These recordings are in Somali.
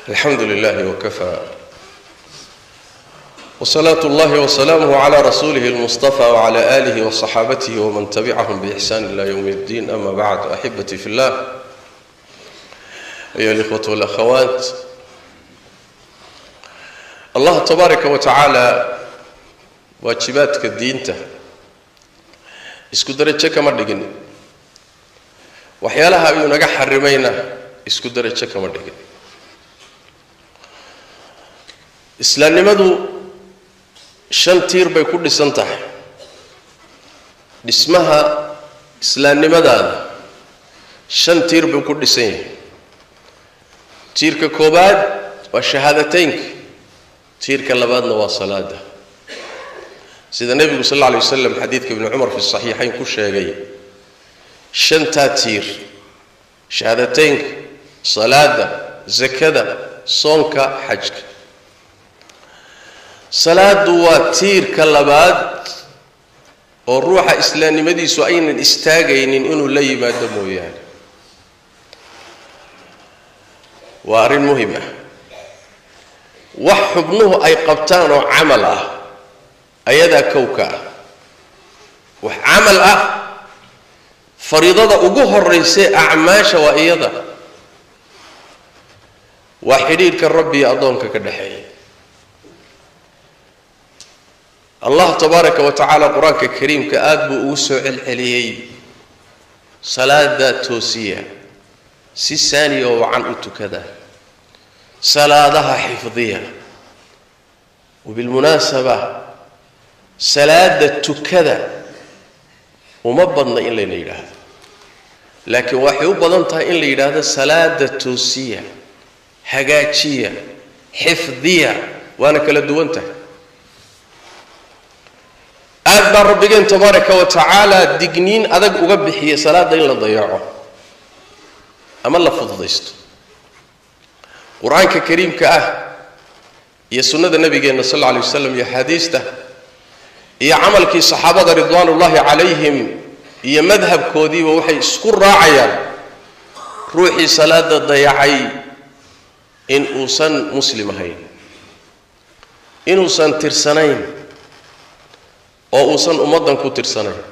alxamdu lilahi wkafaa wsalaatu اllahi wsalaamuh cla rasuulihi اlmustafa wcla alihi wصaxaabatihi wman tabicahum bixsan ila ywm اddin ama bacd axibatii fi llah ayuha اlإkhwat wاlأkhawat allah tabaaraka wa tacaala waajibaadka diinta isku darajo kama dhigin waxyaalaha ayuu naga xarimayna isku darajo kama dhigin islaamnimadu shan tiir bay ku dhisan tahay dhismaha islaamnimadaada shan tiir buu ku dhisan yahay tiirka koobaad waa shahaadateynka tiirka labaadna waa salaada sida nebigu sal alla alay wasalam xadiidka ibni cumar fi saxiixayn ku sheegay shantaa tiir shahaadateynka salaada zakada soonka xajka salaadu waa tiirka labaad oo ruuxa islaamnimadiisu aynan istaagaynin inuu la yimaado mooyaane waa arrin muhim ah wax xubnuhu ay qabtaan oo camal ah ayadaa kowka ah wax camal ah fariidada ugu horeysay acmaasha waa iyada waa xidhiidhka rabbi iyo addoonka ka dhexeeya allah tabaaraka wa tacaala qur-aanka kariimka aada buu ugu soo celceliyey salaada toosiya si saaniya oo wacan u tukada salaadaha xifdiya wabilmunaasaba salaada tukada uma badna in layna yidhaahdo laakiin waxay u badan tahay in la yidhaahdo salaada toosiya hagaajiya xifdiya waana kala duwan tahay aad baa rabbigeen tabaaraka wa tacaala digniin adag uga bixiyay salaada in la dayaco ama la fududaysto qur-aanka kariimka ah iyo sunnada nabigeenna sal alla alay wasalam iyo axaadiista iyo camalkii saxaabada ridwaanullaahi calayhim iyo madhabkoodiiba waxay isku raacayaan ruuxii salaada dayacay in uusan muslim ahayn inuusan tirsanayn oo uusan ummaddan ku tirsanayn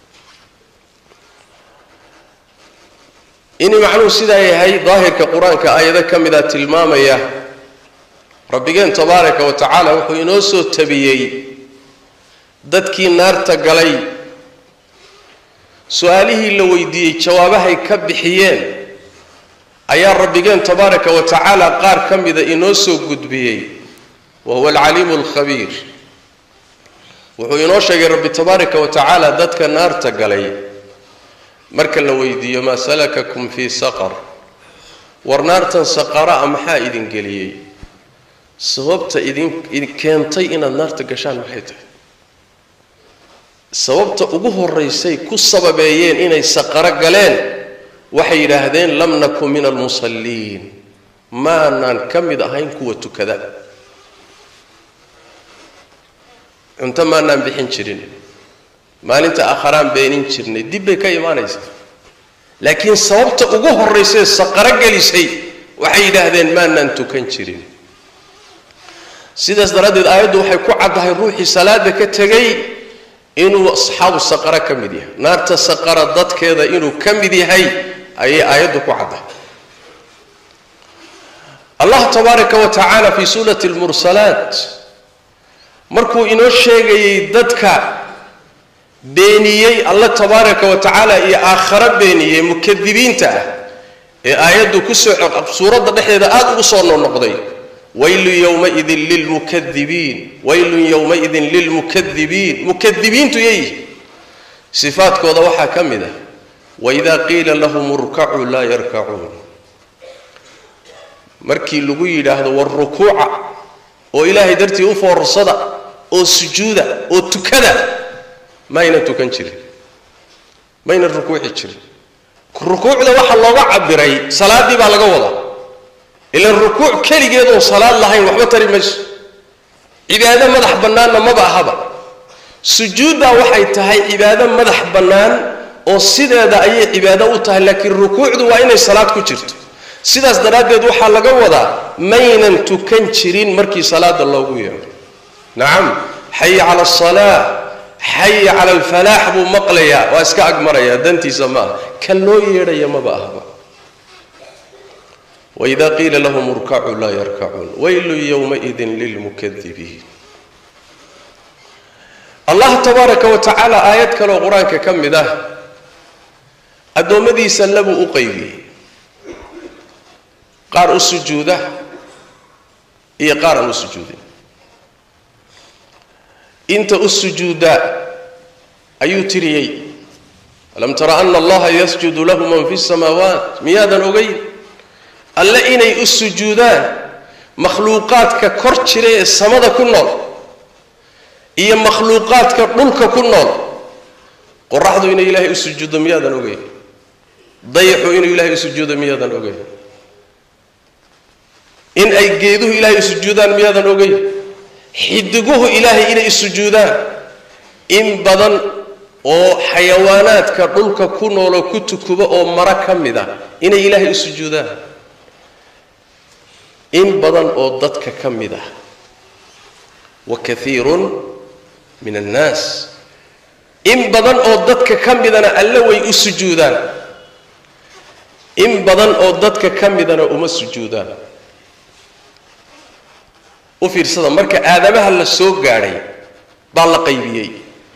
inay macnuhu sidaa yahay daahirka qur-aanka aayado ka mida tilmaamaya rabbigeen tabaaraka wa tacaala wuxuu inoo soo tabiyey dadkii naarta galay su-aalihii la weydiiyey jawaabahay ka bixiyeen ayaa rabbigeen tabaaraka wa tacaala qaar ka mida inoo soo gudbiyey wa huwa alcaliimu alkhabiir wuxuu inoo sheegay rabbi tabaaraka wa tacaala dadka naarta galay marka la weydiiyo maa salakakum fii saqar war naartan saqara a maxaa idin geliyey sababta idin keentay inaad naarta gashaan maxay tahay sababta ugu horeysay ku sababeeyeen inay saqaro galeen waxay yidhaahdeen lam nakun min almusalliin maanaan ka mid ahayn kuwa tukada cunto maanaan bixin jirin maalinta akharaan beenin jirnay dib bay ka imaanaysaa laakiin sababta ugu horraysay saqaro gelisay waxay yidhaahdeen maanaan tukan jirin sidaas daraaddeed aayaddu waxay ku caddahay ruuxii salaada ka tegay inuu asxaabu saqaro ka mid yahay naarta saqara dadkeeda inuu ka mid yahay ayay aayaddu ku caddahay allah tabaaraka wa tacaala fii suurati lmursalaat markuu inoo sheegayay dadka beeniyey alla tabaaraka wa tacaala iyo aakharo beeniyey mukadibiinta ah ee aayaddu kusoo suuradda dhexdeeda aada ugu soo noqnoqday waylun yowmaidin lilmukadibiin waylun yowmaidin lilmukadibiin mukadibiintu yayihi sifaadkooda waxaa ka mid ah waidaa qiila lahum urkacuu laa yarkacuun markii lagu yidhaahdo war rukuuca oo ilaahay dartii u foorsada oo sujuuda oo tukada mayna tukan jirin mayna rukuuci jirin rukuucda waxaa looga cabiray salaaddii baa laga wadaa ilan rukuuc keligeed oon salaad lahayn waxba tari mayso cibaado madax bannaanna maba ahaba sujuuddaa waxay tahay cibaado madax bannaan oo sideeda ayay cibaado u tahay laakiin rukuucdu waa inay salaad ku jirto sidaas daraaddeed waxaa laga wadaa maynan tukan jirin markii salaada loogu yeedho nacam xayi cala asalaa xayi cala alfalaax buu maqlayaa waa iska agmarayaa dantiisa ma aha kan loo yeedhaya maba ahba waida qiila lahum urkacuu laa yarkacuun waylun yowmaidin lilmukadibiin allah tabaaraka wa tacaala aayad kaleoo qur-aanka ka mid ah addoommadiisa labuu u qaybiyey qaar u sujuuda iyo qaar aan u sujuudin inta u sujuuda ayuu tiriyey alam tara ana allaha yasjudu lahu man fi samaawaat miyaadan ogeyn alle inay u sujuudaan makhluuqaadka kor jira ee samada ku nool iyo makhluuqaadka dhulka ku nool qoraxdu inay ilaahay u sujuuddo miyaadan ogeyn dayaxu inuu ilaahay u sujuudo miyaadan ogeyn in ay geeduhu ilaahay u sujuudaan miyaadan ogeyn xidiguhu ilaahay inay sujuudaan in badan oo xayawaanaadka dhulka ku nooloo ku tukuba oo mara ka mid a inay ilaahay u sujuudaan in badan oo dadka ka mid ah wa kaiirun min annaas in badan oo dadka ka midana alle way u sujuudaan in badan oo dadka ka midana uma sujuudaan u fiirsada marka aadamaha la soo gaadhay baa la qaybiyey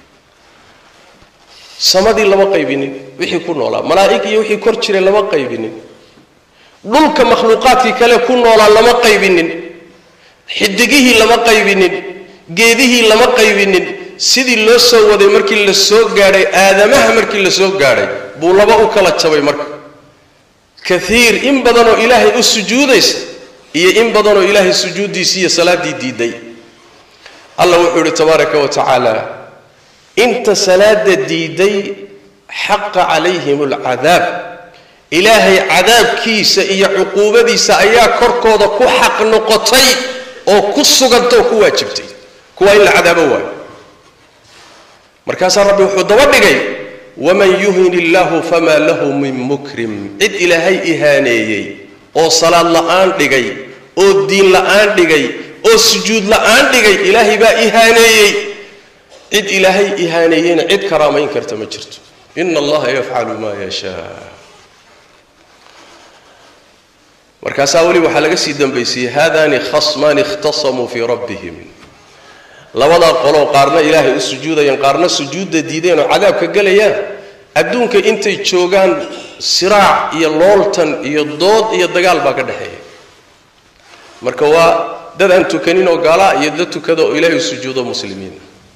samadii lama qaybinin wixii ku noolaa malaa'ig iyo wixii kor jiray lama qaybinin dhulka makhluuqaadkii kale ku noolaa lama qaybinin xidigihii lama qaybinin geedihii lama qaybinin sidii loo soo waday markii la soo gaadhay aadamaha markii la soo gaadhay buu laba u kala jabay marka kaiir in badanoo ilaahay u sujuudaysa iyo in badanoo ilaahay sujuuddiisii iyo salaaddii diiday allah wuxuu ihi tabaaraka wa tacaala inta salaada diiday xaqa calayhim alcadaab ilaahay cadaabkiisa iyo cuquubadiisa ayaa korkooda ku xaq noqotay oo ku suganta oo ku waajibtay kuwaa in la cadaabo waayo markaasaa rabbi wuxuu daba dhigay waman yuhin illaahu famaa lahu min mukrim cid ilaahay ihaaneeyey oo salaad la'aan dhigay oo diin la'aan dhigay oo sujuud la'aan dhigay ilaahay baa ihaaneeyey cid ilaahay ihaaneeyeyna cid karaamayn karta ma jirto ina allaha yafcalu maa yashaa markaasaa weli waxaa laga sii dambaysiiyey haadani khasmaani ikhtasamuu fii rabbihim labadaa qoloo qaarna ilaahay u sujuudayaan qaarna sujuudda diideen oo cadaabka gelayaan adduunka intay joogaan siraac iyo looltan iyo dood iyo dagaal baa ka dhexeeya marka waa dad aan tukanin oo gaalaa iyo dad tukada oo ilaahay u sujuudo muslimiin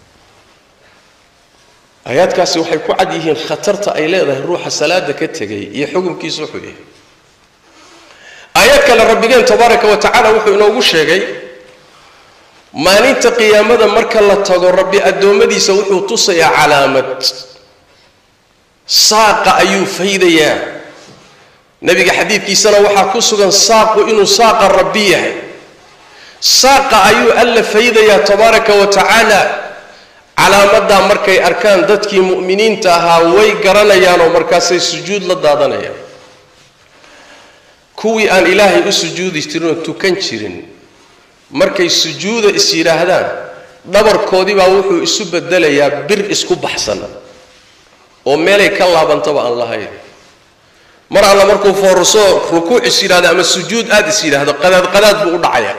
aayaadkaasi waxay ku cad yihiin khatarta ay leedahay ruuxa salaada ka tegay iyo xukunkiisu wuxuu yahay aayad kale rabbigeen tabaaraka wa tacaala wuxuu inoogu sheegay maalinta qiyaamada marka la tago rabbi addoommadiisa wuxuu tusayaa calaamad saaqa ayuu faydayaa nebiga xadiidkiisana waxaa ku sugan saaqu inuu saaqa rabbi yahay saaqa ayuu alla faydayaa tabaaraka wa tacaala calaamadaa markay arkaan dadkii mu'miniinta ahaa way garanayaan oo markaasay sujuud la daadanayaan kuwii aan ilaahay u sujuudi jirin oo tukan jirin markay sujuuda is yidhaahdaan dhabarkoodii baa wuxuu isu bedelayaa bir isku baxsan oo meelay ka laabantaba aan lahayn mar alla markuu foorso rukuuc is yidhahdo ama sujuud aada is yidhaahdo qadaad qadaad buu u dhacayaa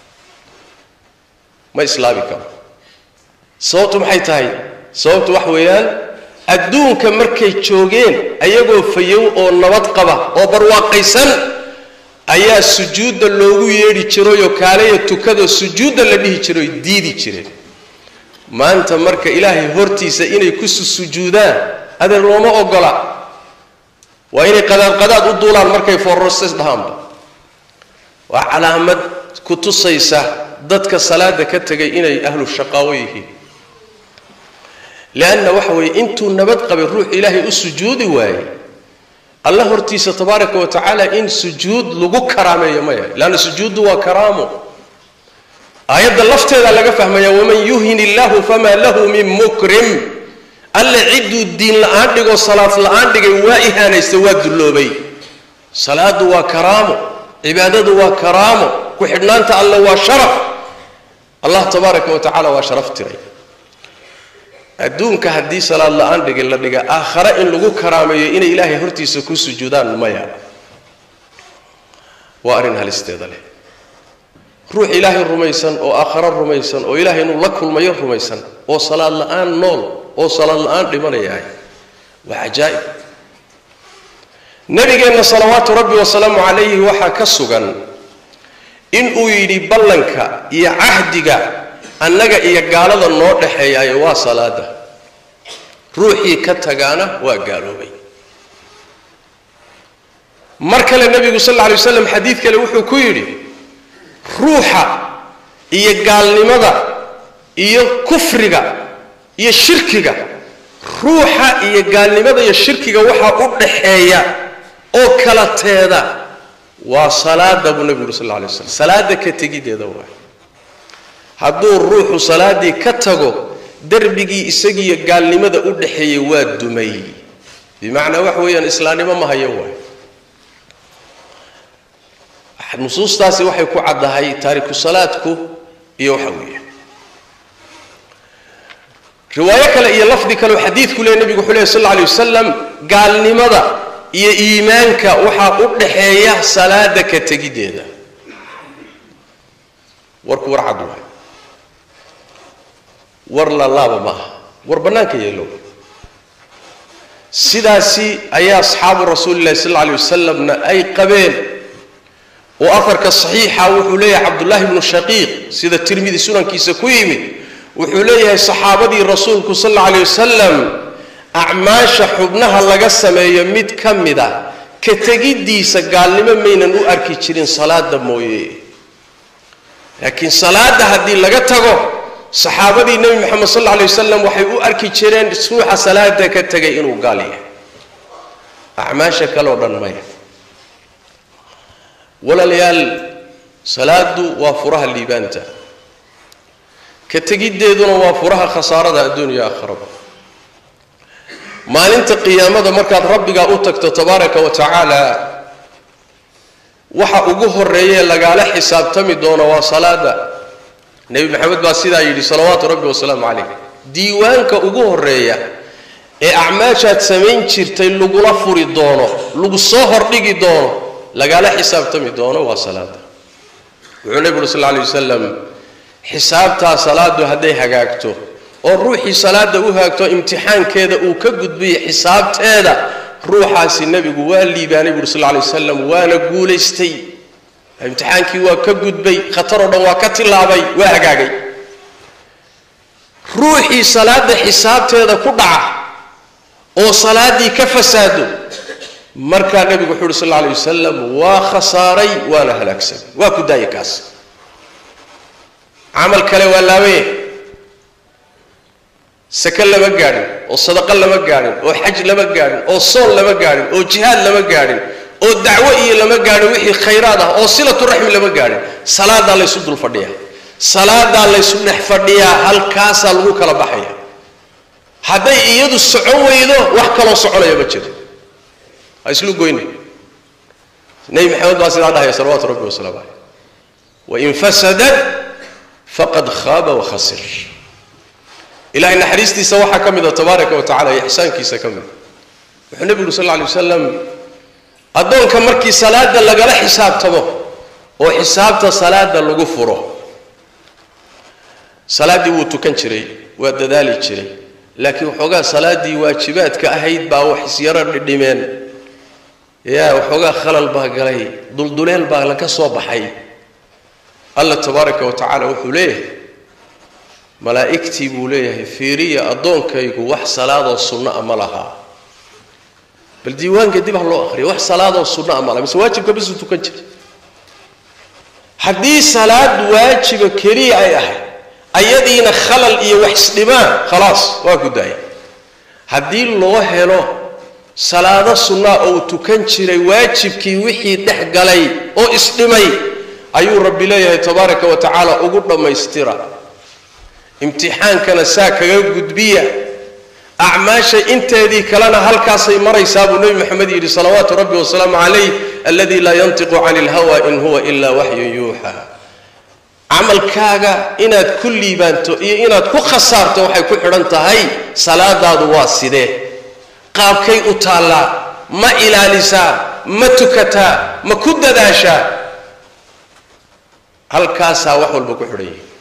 ma islaabi karo sababtu maxay tahay sababtu wax weeyaan adduunka markay joogeen ayagoo fayow oo nabad qaba oo barwaaqaysan ayaa sujuudda loogu yeedhi jirayoo kaalaya tukadoo sujuudda la dhihi jiray oy diidi jireen maanta marka ilaahay hortiisa inay ku sujuudaan adeer looma ogola waa inay qadaadqadaad u duulaan markay foororses dhahaanba waa calaamad ku tusaysa dadka salaada ka tegay inay ahlu shaqaawo yihiin leanna waxa weeye intuu nabad qabay ruux ilaahay u sujuudi waayey alla hortiisa tabaaraka wa tacaala in sujuud lagu karaameeyo maya leanna sujuuddu waa karaamo aayadda lafteeda laga fahmaya waman yuhin illaahu famaa lahu min mukrim alle cidduu diin la-aan dhigoo salaad la-aan dhigay waa ihaanaysta waa dulloobay salaadu waa karaamo cibaadadu waa karaamo ku xidhnaanta alle waa sharaf allah tabaaraka wa tacaala waa sharaf tiray adduunka haddii salaad la-aan dhigi la dhiga aakhare in lagu karaameeyo inay ilaahay hortiisa ku sujuudaan maya waa arrin halisteeda leh ruux ilaahay rumaysan oo aakhare rumaysan oo ilaahay inuu la kulmayo rumaysan oo salaad la-aan nool oo salaad la-aan dhimanayahay waa cajaa'ib nabigeenna salawaatu rabbi wasalaamu calayhi waxaa ka sugan inuu yidhi ballanka iyo cahdiga annaga iyo gaalada noo dhexeeyaayo waa salaada ruuxii ka tagaana waa gaaloobay mar kale nebigu sal alla alay waslam xadiid kale wuxuu ku yidhi ruuxa iyo gaalnimada iyo kufriga iyo shirkiga ruuxa iyo gaalnimada iyo shirkiga waxaa u dhaxeeya oo kala teeda waa salaada buu nebigu yuri sal alla alay waslam salaada ka tegideeda waay hadduu ruuxu salaadii ka tago derbigii isagiiyo gaalnimada u dhaxeeyey waa dumay bimacnaa wax weeyaan islaamnimo ma hayo waay nusuustaasi waxay ku caddahay taariku salaadku iyo waxa weeye riwaayo kale iyo lafdi kale oo xadiidku leey nebigu wuxuu lehy sal alla alay wasalam gaalnimada iyo iimaanka waxaa u dhaxeeya salaada ka tegideeda warku war cad waay war la laaba maaha war bannaanka yeelow sidaasi ayaa asxaabu rasuuli llahi sal alla alay wasalamna ay qabeen oo afarka saxiixa wuxuu leeyahay cabdullaahi bnu shaqiiq sida tirmidi sunankiisa ku yimid wuxuu leeyahay saxaabadii rasuulku sal alla alay wasalam acmaasha xubnaha laga sameeyo mid ka mid a ka tegiddiisa gaalnimo maynan u arki jirin salaada mooye laakiin salaada haddii laga tago saxaabadii nebi moxamed sal alla alay wasalam waxay u arki jireen ruuxa salaada ka tegay inuu gaal yahay acmaasha kale oo dhan maya walaalayaal salaadu waa furaha liibaanta ka tegiddeeduna waa furaha khasaarada adduuniya aakharaba maalinta qiyaamada markaad rabbigaa u tagto tabaaraka wa tacaala waxa ugu horeeyee lagaala xisaabtami doono waa salaada nebi maxamed baa sidaa yidhi salawaatu rabbi wasalaamu calayh diiwaanka ugu horeeya ee acmaashaad samayn jirtay lagula furi doono lagu soo hordhigi doono lagaala xisaabtami doono waa salaada wuxuu nebigu uri sal lla alay wasalam xisaabtaa salaadu hadday hagaagto oo ruuxii salaada u haagto imtixaankeeda uu ka gudbiyo xisaabteeda ruuxaasi nebigu waa liibaanay buuri sal lla alay wasalam waana guulaystay imtixaankii waa ka gudbay khatar oo dhan waa ka tillaabay waa hagaagay ruuxii salaada xisaabteeda ku dhaca oo salaaddii ka fasaado markaa nebigu wuxuu uhi sal alla alay wasalam waa khasaaray waana halaagsamay waa ku daaya kaas camal kale waa laabaya sake lama gaadhin oo sadaqo lama gaadhin oo xaj lama gaadhin oo soon lama gaadhin oo jihaad lama gaadhin oo dacwo iyo lama gaadhin wixii khayraad ah oo silatu raxmi lama gaadhin salaadaa laysu dul fadhiyaa salaadaa laysu dhex fadhiyaa halkaasaa lagu kala baxaya hadday iyadu socon weydo wax kaloo soconaya ma jiro ha islu goyna nebi maxamed baa sidaa dhahaya salawaatu rabbi wasalaamu caleyh wain fasadat faqad khaaba wakhasir ilahay naxariistiisa waxaa ka mida tabaaraka wa tacala iyo ixsaankiisa ka mida wuxuu nebigu uri sal lla alay wasalam addoonka markii salaada lagala xisaabtamo oo xisaabta salaada lagu furo salaaddii wuu tukan jiray waa dadaali jiray laakiin waxoogaa salaaddii waajibaadka ahayd baa wax isyaro dhidhimeen yaa waxoogaa khalal baa galay dulduleel baa laga soo baxay alla tabaaraka wa tacaala wuxuu leeyahay malaa'igtii buu leeyahay fiiriya addoonkaygu wax salaadoo sunno a ma lahaa bal diiwaanka dib ha loo akhriya wax salaadoo sunno a ma laha mise waajibka basuu tukan jiray haddii salaad waajiba keliya ay ahayd ayadiina khalal iyo wax isdhimaan khalaas waa ku daaya haddii loo helo salaado sunnaa oo uu tukan jiray waajibkii wixii dhex galay oo isdhimay ayuu rabbi leeyahay tabaaraka wa tacaala ugu dhammaystira imtixaankana saa kaga gudbiya acmaasha inteedii kalena halkaasay maraysaa buu nebi moxamed yidhi salawaatu rabbi wasalaamu calayh alladii laa yantiqu cani ilhawa in huwa ilaa waxyun yuuxaa camalkaaga inaad ku liibaanto iyo inaad ku khasaarto waxay ku xidhan tahay salaadaadu waa sidee qaabkay u taallaa ma ilaalisaa ma tukataa ma ku dadaashaa halkaasaa wax walba ku xidhan yihi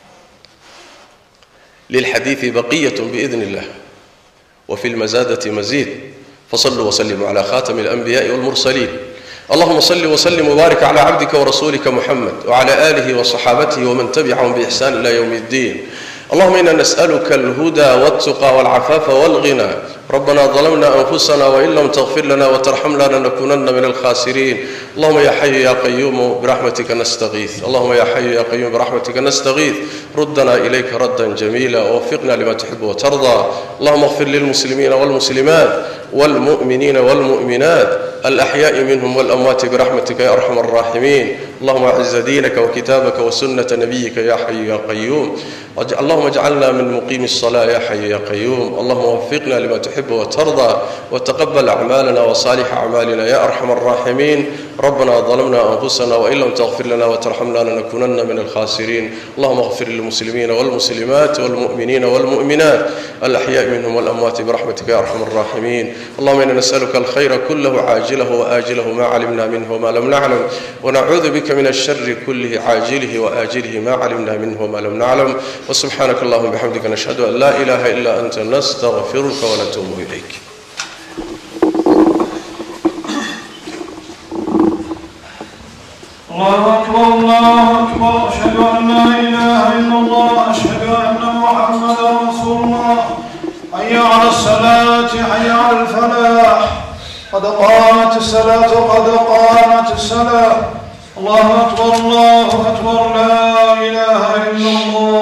lilxadiidi baqiyat biidn illah وفي المزادة مزيد فصلوا وسلموا على خاتم الأنبياء والمرسلين اللهم صل وسلم وبارك على عبدك ورسولك محمد وعلى آله وصحابته ومن تبعهم بإحسان إلى يوم الدين اللهم إنا نسألك الهدى والتقى والعفاف والغنى ربنا ظلمنا أنفسنا وإن لم تغفر لنا وترحمنا لنكونن من الخاسرين اللهم يا حي يا قيوم برحمتك نستغيث اللهم يا حي يا قيوم برحمتك نستغيث ردنا إليك ردا جميلا ووفقنا لما تحب وترضى اللهم اغفر للمسلمين والمسلمات والمؤمنين والمؤمنات الأحياء منهم والأموات برحمتك يا أرحم الراحمين اللهم أعز دينك وكتابك وسنة نبيك يا حي يا قيوم اللهم اجعلنا من مقيم الصلاة يا حي يا قيوم اللهم وفقنا لما تحب وترضى وتقبل أعمالنا وصالح أعمالنا يا أرحم الراحمين ربنا ظلمنا أنفسنا وإن لم تغفر لنا وترحمنا لنكونن من الخاسرين اللهم اغفر للمسلمين والمسلمات والمؤمنين والمؤمنات الأحياء منهم والأموات برحمتك يا أرحم الراحمين اللهم إنا نسألك الخير كله عاجله وآجله ما علمنا منه وما لم نعلم ونعوذ بك من الشر كله عاجله وآجله ما علمنا منه وما لم نعلم وسبحانك اللهم وبحمدك نشهد أن لا إله إلا أنت نستغفرك ونتوب إليك الله أكبر الله أكبر أشهد أن لا إله إلا الله أشهد أن محمدا رسول الله حي على الصلاة حي على الفلاح قد قامت الصلاة قد قامت الصلاة الله أكبر الله أكبر لا إله إلا الله